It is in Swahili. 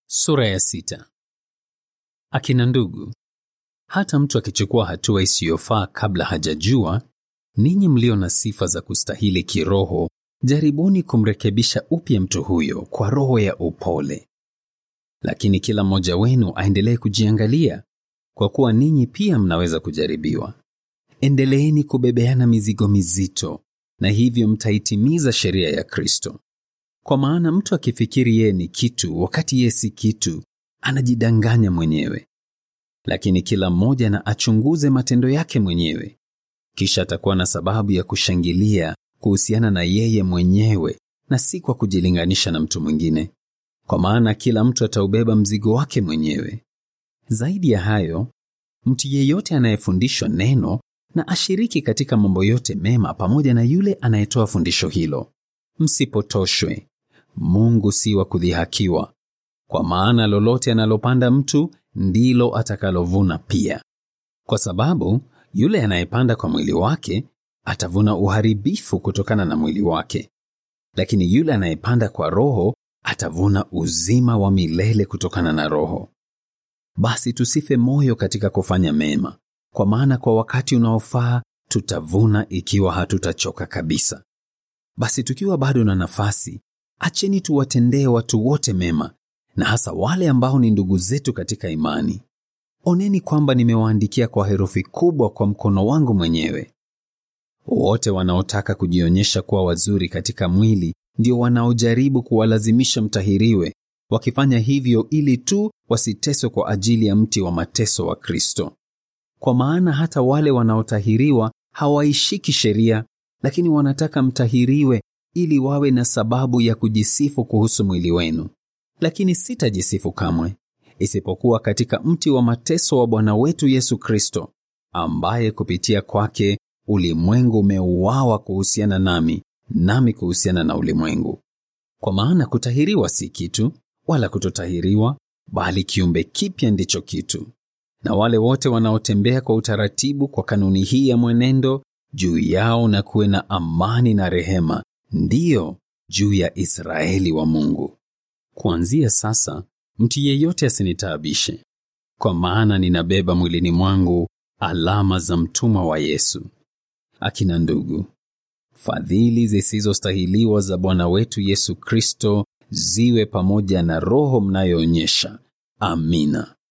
Sura ya sita. Akina ndugu, hata mtu akichukua hatua isiyofaa kabla hajajua, ninyi mlio na sifa za kustahili kiroho, jaribuni kumrekebisha upya mtu huyo kwa roho ya upole. Lakini kila mmoja wenu aendelee kujiangalia, kwa kuwa ninyi pia mnaweza kujaribiwa. Endeleeni kubebeana mizigo mizito, na hivyo mtaitimiza sheria ya Kristo. Kwa maana mtu akifikiri yeye ni kitu wakati yeye si kitu, anajidanganya mwenyewe. Lakini kila mmoja na achunguze matendo yake mwenyewe, kisha atakuwa na sababu ya kushangilia kuhusiana na yeye mwenyewe na si kwa kujilinganisha na mtu mwingine, kwa maana kila mtu ataubeba mzigo wake mwenyewe. Zaidi ya hayo, mtu yeyote anayefundishwa neno na ashiriki katika mambo yote mema pamoja na yule anayetoa fundisho hilo. Msipotoshwe. Mungu si wa kudhihakiwa, kwa maana lolote analopanda mtu ndilo atakalovuna pia. Kwa sababu yule anayepanda kwa mwili wake atavuna uharibifu kutokana na mwili wake, lakini yule anayepanda kwa Roho atavuna uzima wa milele kutokana na Roho. Basi tusife moyo katika kufanya mema, kwa maana kwa wakati unaofaa tutavuna ikiwa hatutachoka kabisa. Basi tukiwa bado na nafasi, acheni tuwatendee watu wote mema, na hasa wale ambao ni ndugu zetu katika imani. Oneni kwamba nimewaandikia kwa herufi kubwa kwa mkono wangu mwenyewe. Wote wanaotaka kujionyesha kuwa wazuri katika mwili ndio wanaojaribu kuwalazimisha mtahiriwe, wakifanya hivyo ili tu wasiteswe kwa ajili ya mti wa mateso wa Kristo. Kwa maana hata wale wanaotahiriwa hawaishiki sheria, lakini wanataka mtahiriwe ili wawe na sababu ya kujisifu kuhusu mwili wenu. Lakini sitajisifu kamwe, isipokuwa katika mti wa mateso wa Bwana wetu Yesu Kristo, ambaye kupitia kwake ulimwengu umeuawa kuhusiana nami, nami kuhusiana na ulimwengu. Kwa maana kutahiriwa si kitu, wala kutotahiriwa, bali kiumbe kipya ndicho kitu. Na wale wote wanaotembea kwa utaratibu kwa kanuni hii ya mwenendo, juu yao na kuwe na amani na rehema, ndiyo juu ya Israeli wa Mungu. Kuanzia sasa, mtu yeyote asinitaabishe, kwa maana ninabeba mwilini mwangu alama za mtumwa wa Yesu. Akina ndugu, fadhili zisizostahiliwa za Bwana wetu Yesu Kristo ziwe pamoja na roho mnayoonyesha. Amina.